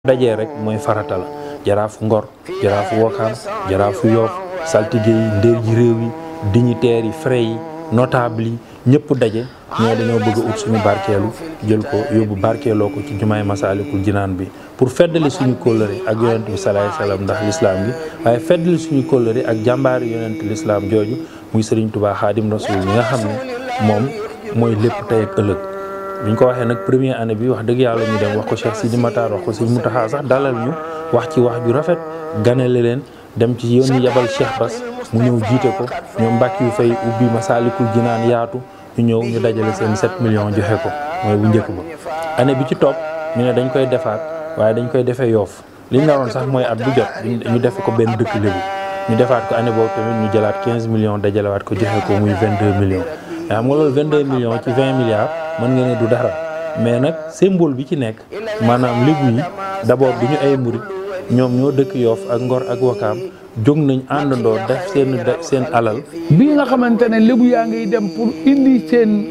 dajee rek mooy farata la jaraafu ngor jaraafu wokaam jaraafu yoof saltige yi ndéer ji réew yi dignitaires yi frais yi notable yi ñëpp daje ñoo dañoo bëgg a ut suñu barkeelu jël ko yóbbu barkeeloo ko ci jumaay masaalikul jinaan bi pour feddali suñu kóllëre ak yonent bi salaay salaam ndax lislaam gi waaye feddali suñu kóllëre ak jàmbaari yonent lislaam jooju muy Sëriñ Tubaa Xaadim Rasuul mi nga xam ne moom mooy lépp tey ak ëllëg biñ ko waxee nag première année bi wax dëgg yàlla ñu dem wax ko Cheikh Sidi Matar wax ko Sëñ Mountakha sax dalal ñu wax ci wax ju rafet ganale leen dem ci yoon yi yabal Cheikh Bass mu ñëw jiite ko ñoom mbàkk yu fay ubbi Masaalikul Jinaan yaatu ñu ñëw ñu dajale seen 7 millions joxe ko mooy bu njëkk ba. année bi ci topp ñu ne dañ koy defaat waaye dañ koy defee yoof li ñu naroon sax mooy at bu jot ñu defe ko benn dëkk lébu ñu defaat ko année boobu tamit ñu jëlaat 15 millions dajalewaat ko joxe ko muy 22 millions. mais xam nga loolu 22 millions ci 20 milliards mën nga ne du dara mais nag symbole bi ci nekk maanaam lébu yi d'abord du ñu ay murit ñoom ñoo dëkk yoof ak ngor ak wakaam jóg nañ àndandoo def seen seen alal. bi nga xamante ne lébu yaa ngi dem pour indi seen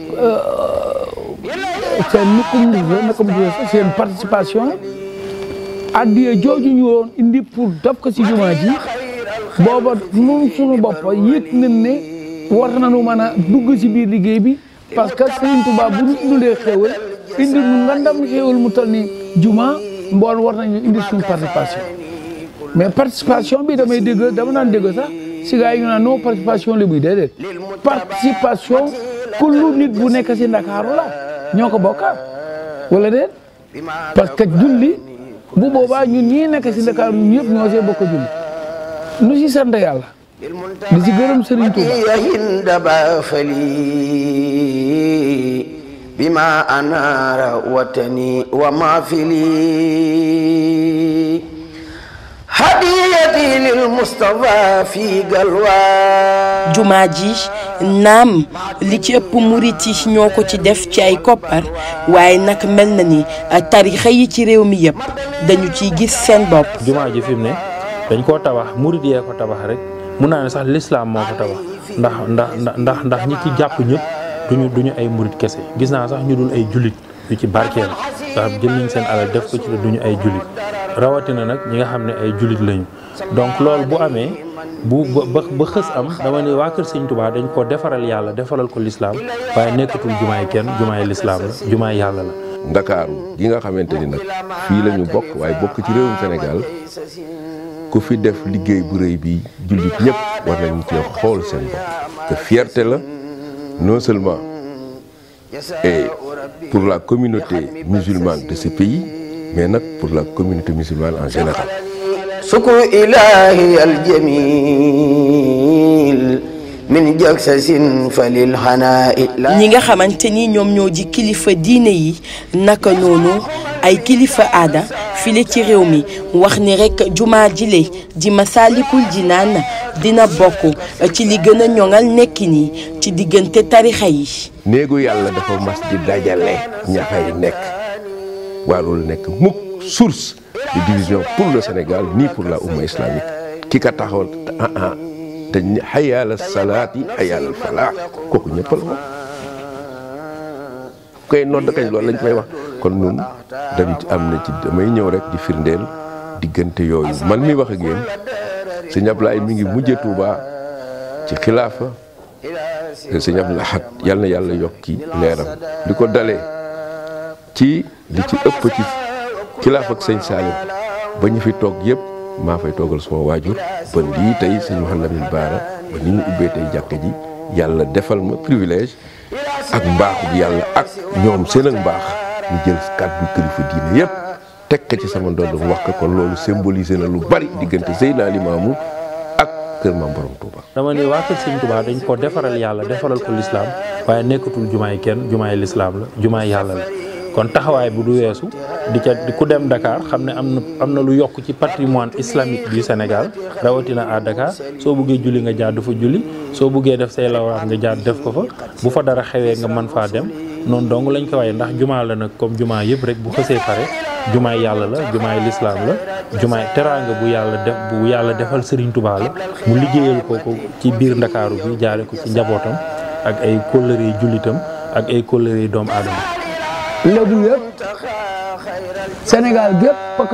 seen nukum nukum seen participation addiya jooju ñu woon indi pour def ko ci jumaa ji booba nun suñu bopp yëg nañ ne war nañu mën a dugg ci biir liggéey bi parce que Serigne Touba bu ñu indilee xéewal indi nu ngandam xéewal mu toll ni juma mbool war nañu indi suñu participation mais participation bi damay dégg dama naan dégg sax si gars yi ñu naan non participation li buy déedéet participation kullu nit bu nekk si Ndakaaru la ñoo ko bokka wala déet parce que julli bu boobaa ñun ñii nekk si Ndakaaru ñun ñëpp ñoo see bokk julli nu si sant yàlla di ci gërëm Serigne Touba hindaba fali bima anara watani wa mafili hadiyati lil Mustafa fi galwa jumaa ji naam li ci ëpp murit yi ñoo ko ci def ci ay koppar waaye nag mel na ni tarixa yi ci réew mi yëpp dañu ciy gis seen bopp jumaa ji fi mu ne dañ koo tabax murit yee ko tabax rek mun naa ne sax lislaam moo ko tabax ndax ndax ndax ndax ñi ci jàpp ñëpp duñu duñu ay murit kese gis naa sax ñu dul ay jullit yu ci barkeel nga xam jël nañ seen alal def ko ci duñu ay jullit rawatina nag ñi nga xam ne ay jullit lañu donc loolu bu amee bu ba ba xës am dama ne waa kër Sëñ Tuubaa dañ ko defaral yàlla defaral ko lislaam waaye nekkatul jumaay kenn jumaay lislaam la jumaay yàlla la ndakaaru gi nga xamante ni nag fii la ñu bokk waaye bokk ci réewum Sénégal ku fi def liggéey bu rëy bi jullit ñëpp war nañu cee xool seen bopp que fierté la non seulement et pour la communauté musulmane de ce pays mais nag pour la communauté musulmane en général sukru ilahi aljamil min jaksasin falil xanaai ñi nga xamante ni ñoom ñoo ji kilifa diine yi naka noonu ay kilifa aada file ci réew mi wax ni rek jumaa jile ji Masaalikul Jinaan dina bokk ci li gën a ñoŋal nekki nii ci diggante tarixa yi néegu yàlla dafa mas di dajale ña fay nekk warul nekk mukk source de division pour le Sénégal ni pour la umma islamique ki ka taxawal ah ah te xayaala salaat yi xayaala falaax kooku ñëpp la ko koy nodd kañ loolu lañ koy wax kon ñun dañ ci am na ci damay ñëw rek di firndeel diggante yooyu man mi wax ak yéen sëñ Ablaye mi ngi mujje Tuuba ci xilaafa sëñ Abdou Lahad yal na yàlla yokki leeram li ko dalee ci li ci ëpp ci xilaaf ak sëñ Salim ba ñu fi toog yëpp maa fay toogal suma waajur ba lii tey sëñ Mouhamed Lamine Bara ba ni ñu ubbee tey jàkka ji yàlla defal ma privilège ak mbaaxu bi yàlla ak ñoom seen ak mbaax ñu jël kàddu kilifa diine yëpp teg ko ci sama ndodd mu wax ko kon loolu symbolisé na lu bari diggante Seydina Limaamu ak kër Maam Borom Touba. dama ne waa kër Sëñ Touba dañ ko defaral yàlla defaral ko lislaam waaye nekkatul jumaay kenn jumaay lislaam la jumaay yàlla la kon taxawaay bu du weesu di ca ku dem Dakar xam ne am na am na lu yokk ci patrimoine islamique du Sénégal rawatina à Dakar soo buggee julli nga jaar dafa julli soo buggee def say lawraat nga jaar def ko fa bu fa dara xewee nga mën faa dem noonu dong lañ ko waaye ndax jumaa la nag comme jumaa yëpp rek bu xësee pare jumaay yàlla la jumaay lislaam la jumaay teraanga bu yàlla def bu yàlla defal Serigne Touba la mu liggéeyal ko ko ci biir Ndakaaru bi jaare ko ci njabootam ak ay kóllëre jullitam ak ay kóllëre doomu aadama lébu yëpp Sénégal gépp